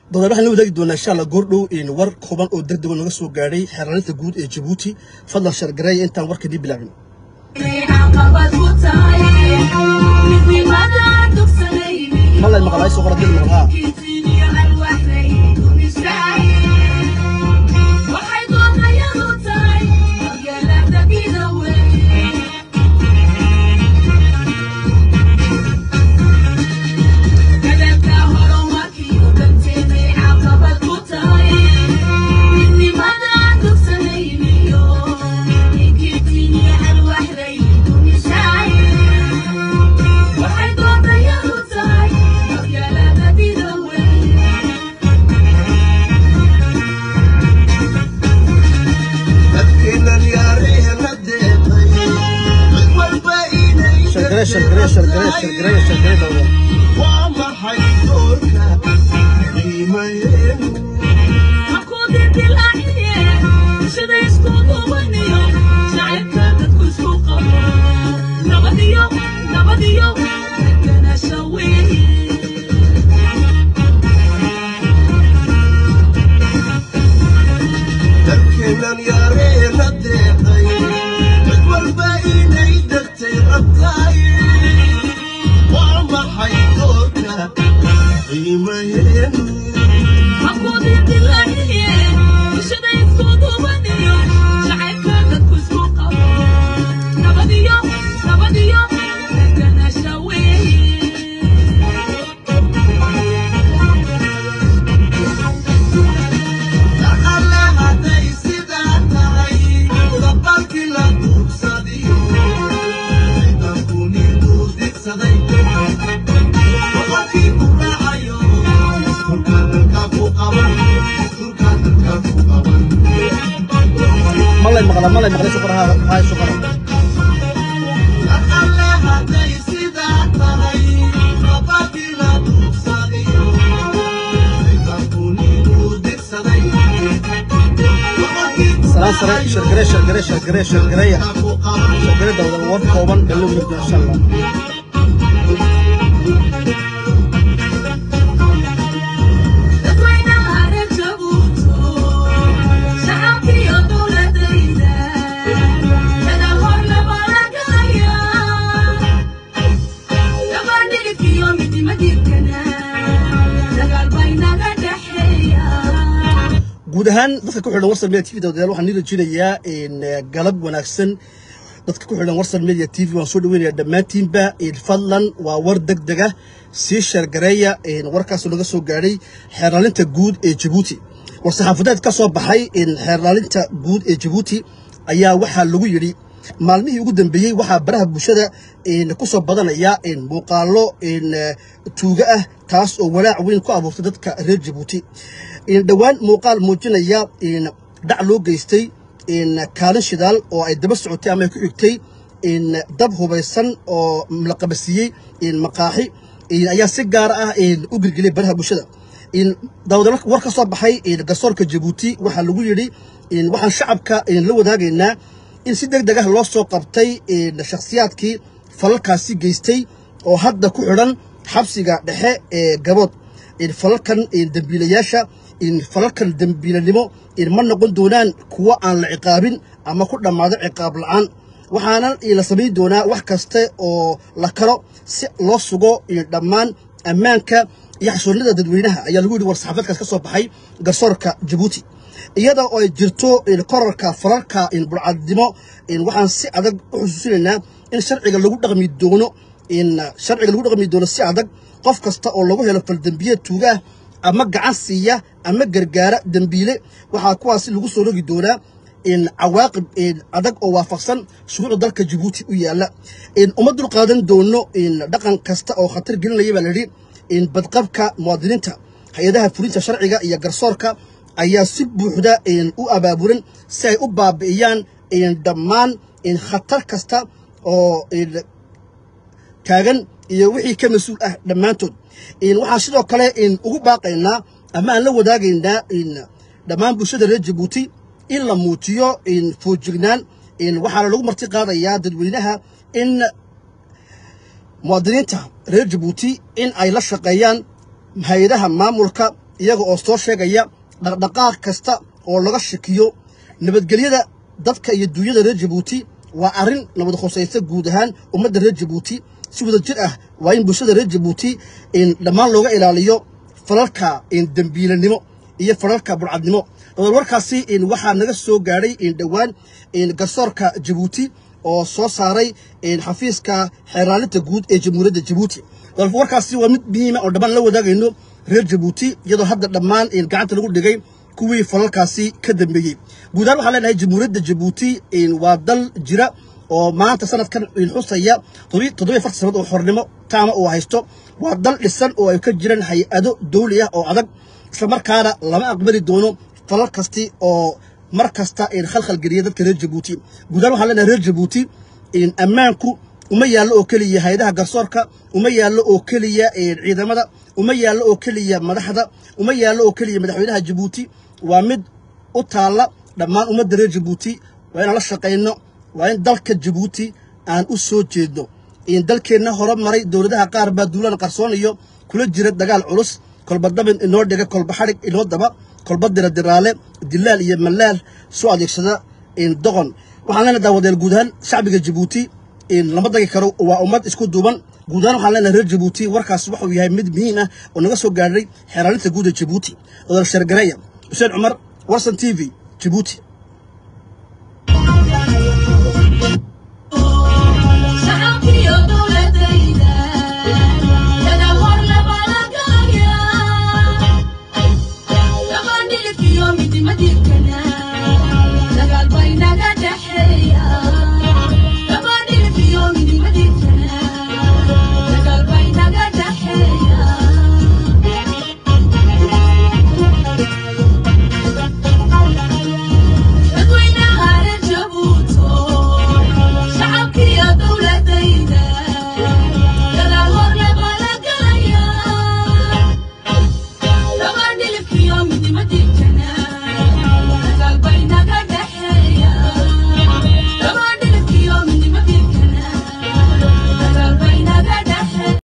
dodobad waxaan la wadaagi doonaa insha allah goordhow war kooban oo degdego naga soo gaadhay xeeraalinta guud ee jabuuti fadlan shargareeya intaan warkadii bilaabin malay maqlaay soo qora dil maqlaa shargaree shargaree shargaree shargaree shargaree dawda malay maqla malay maqlay soo qora haay soo qora salaan sare shargaree shargaree shargaree shargareeya shargaree dawda war kooban ee loo yimid insha allah guud ahaan dadka ku xidhan warsan media tv dawadayaal waxaan nii rajinayaa galab wanaagsan dadka ku xidhan warsan media tv waan soo dhaweynayaa dhammaantiinba fadlan waa war deg dega sii sheergareeya warkaasoo naga soo gaadhay xeerlaalinta guud ee jabuuti war saxaafadeed ka soo baxay xeerlaalinta guud ee jabuuti ayaa waxaa lagu yidhi maalmihii ugu dambeeyey waxaa baraha bulshada ku soo badanaya muuqaalo tuuga ah taas oo walaac weyn ku abuurtay dadka reer jabuuti dhowaan muuqaal muujinaya dhac loo geystay kaalin shidaal oo ay daba socotay ama ay ku xigtay dab hubaysan oo la qabasiiyey maqaaxi ayaa si gaar ah u gelgeliyay baraha bulshada daawada war ka soo baxay garsoorka jabuuti waxaa lagu yidhi waxaan shacabka la wadaagaynaa in si deg deg ah loo soo qabtay shakhsiyaadkii falalkaasi geystay oo hadda ku xidhan xabsiga dhexe ee gabood falalkan dembiilayaasha falalkan dembiilanimo ma noqon doonaan kuwo aan la ciqaabin ama ku dhammaado ciqaab la'aan waxaana la samayn doonaa wax kasta oo la kalo si loo sugo dhammaan ammaanka iyo xasuulnida dadweynaha ayaa lagu yidhi war saxaafadkaas ka soo baxay garsoorka jabuuti iyada oo ay jirto korarka falalka burcadnimo waxaan si adag u xusuusinaynaa in sharciga lagu dhaqmi doono sharciga lagu dhaqmi doono si adag qof kasta oo lagu helo faldembiye tuugaah ama gacan siiya ama gargaara dembiile waxaa kuwaasi lagu soo rogi doonaa cawaaqib adag oo waafaqsan shuruucda dalka jabuuti u yaalla uma dul qaadan doono dhaqan kasta oo khatar gelinaya baa layidhi badqabka muwaadiniinta hay-adaha fulinta sharciga iyo garsoorka ayaa si buuxda u abaabulan si ay u baabi'iyaan dhammaan khatar kasta oo taagan iyo wixii ka mas-uul ah dhammaantood waxaan sidoo kale ugu baaqaynaa ama aan la wadaagaynaa dhammaan bulshada reer jabuuti in la muujiyo foojignaan waxaana lagu marti qaadayaa dadweynaha in muwaadiniinta reer jabuuti in ay la shaqeeyaan hay-adaha maamulka iyaga oo soo sheegaya dhaqdhaqaaq kasta oo laga shakiyo nabadgelyada dadka iyo duunyada reer jabuuti waa arrin nabad khusaysa guud ahaan ummadda reer jabuuti si wada jir ah waa in bulshada reer jabuuti dhammaan looga ilaaliyo falalka dembiilanimo iyo falalka burcadnimo dabal warkaasi waxaa naga soo gaadhay dhowaan garsoorka jabuuti oo soo saaray xafiiska xeeraalinta guud ee jamhuuriyadda jabuuti dabal warkaasi waa mid muhiima oo dhammaan la wadaagayno reer jabuuti iyadoo hadda dhammaan gacanta lagu dhigay kuwii falalkaasi ka dambeeyey guud ahaan waxaan leenahay jamhuuriyadda jabuuti waa dal jira oo maanta sanadkan xusaya toddobiyo fartan sanad oo xornimo taama uu haysto waa dal dhisan oo ay ka jiraan hay-ado dawli ah oo adag islamarkaana lama aqbali doono falal kasti oo mar kasta khalkhal geliya dadka reer jabuuti guud ahaan waxaan leenahay reer jabuuti ammaanku uma yaallo oo keliya hay-adaha garsoorka uma yaallo oo keliya ciidamada uma yaallo oo keliya madaxda uma yaallo oo keliya madaxweynaha jabuuti waa mid u taalla dhammaan ummadda reer jabuuti waa inaan la shaqayno waa in dalka jabuuti aan u soo jeedno dalkeenna hore maray dowladaha qaar baa duulaan qarsoonayo kula jira dagaal culus kolba dabin inoo dhiga kolba xadhig inoo daba kolba dira diraale dilaal iyo mallaal soo adeegsada doqon waxaan leenahay daawadeel guud ahaan shacbiga jabuuti lama dagi karo waa ummad isku duuban guud ahaan waxaan leenahay reer jabuuti warkaas wuxuu yahay mid muhiim ah oo naga soo gaadhay xeeraalinta guud ee jabuuti odol shargareeya xuseen cumar warsan t v jabuuti